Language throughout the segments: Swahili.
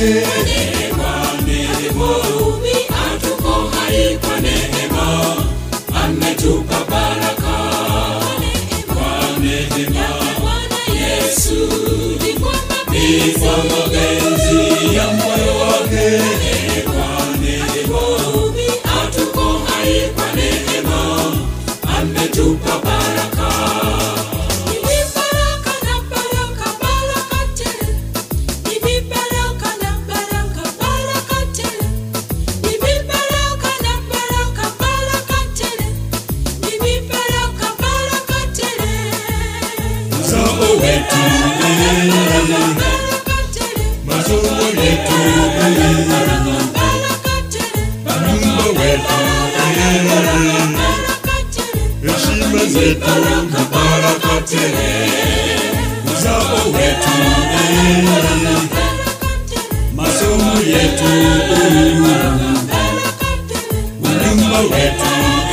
wake Neema, neema, hatuko hai kwa neema, ametupa baraka kwa neema. Yesu ni kwa mapenzi ya moyo wake. Neema, neema, hatuko hai kwa neema, ametupa baraka. Uzao wetu masomo yetu nyumba wetu heshima zetu na baraka tele uzao wetu masomo yetu nyumba wetu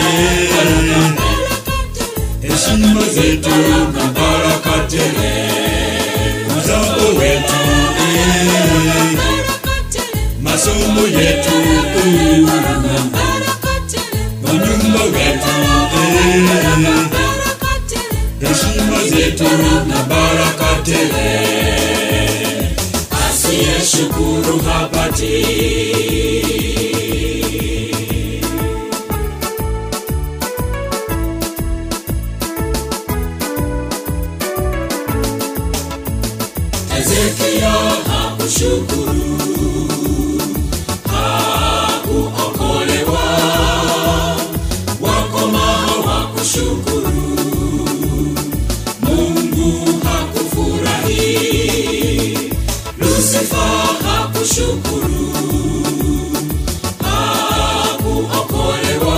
heshima zetu na baraka tele uzao wetu masomo yetu nyumba wetu heshima zetu na baraka tele asiyeshukuru hapati Hezekia hakushukuru, hakuokolewa, wakomaa hawakushukuru, Mungu hakufurahi, Lusifa hakushukuru, hakuokolewa,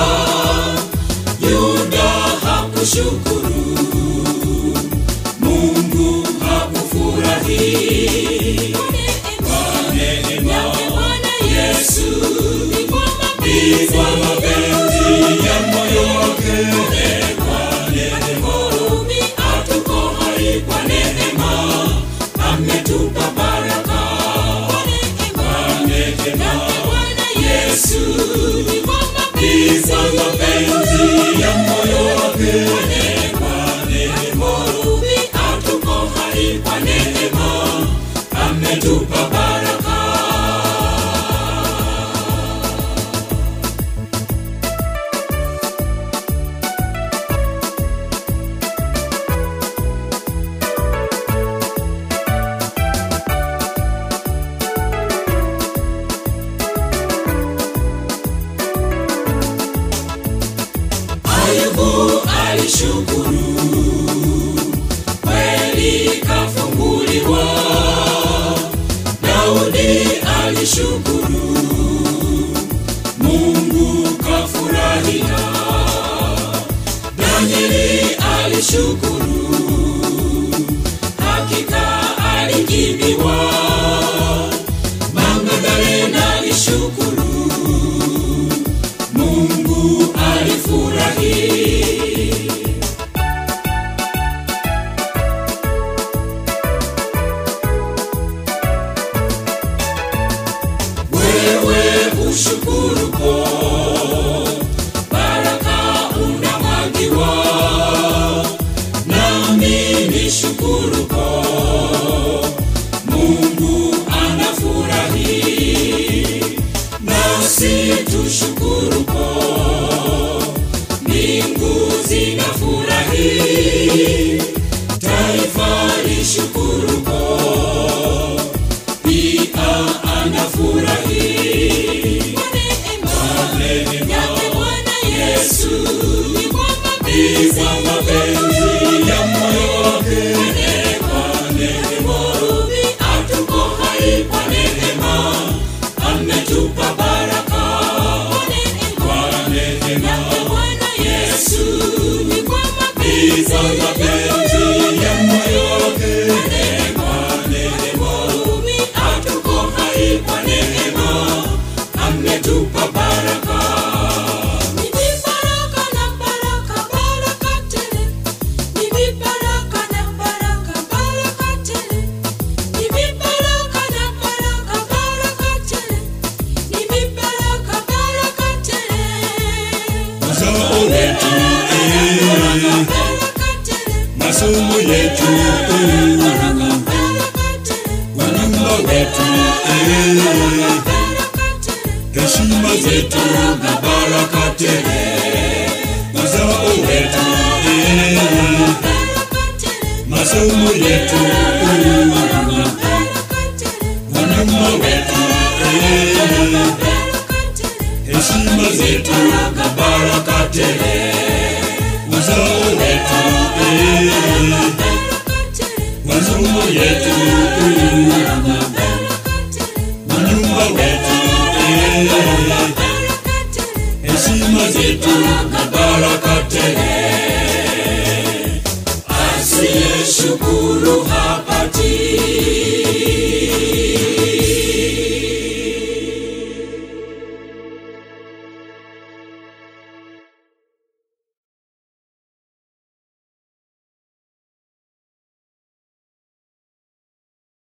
Yuda hakushukuru, Mungu hakufurahi. Kwa neema Yesu ni kwa mapenzi ya moyo wake. Kwa neema hatuko hai kwa neema, ametupa baraka. Kwa neema Yesu ni kwa mapenzi ya moyo wake. Kwa neema hatuko hai kwa neema, ametupa baraka. Ayubu alishukuru, kweli kafunguliwa. Daudi alishukuru, Mungu kafurahia. Danieli alishukuru, hakika alijibiwa. Magdalena alishukuru, Mungu alifurahi. Wewe ushukuru po, baraka unamwagiwa, nami nishukuru po, Mungu anafurahi, nasi tushukuru po, mbingu zinafurahi, taifa lishukuru po, pia anafurahi. masomo yetu wanyumba wetu eh, heshima zetu na baraka tele uzao wetu eh, masomo yetu wanyumba wetu eh, heshima zetu na baraka tele uzao wetu eh, masomo yetu wanyumba wetu eh, heshima zetu na baraka tele asiyeshukuru hapa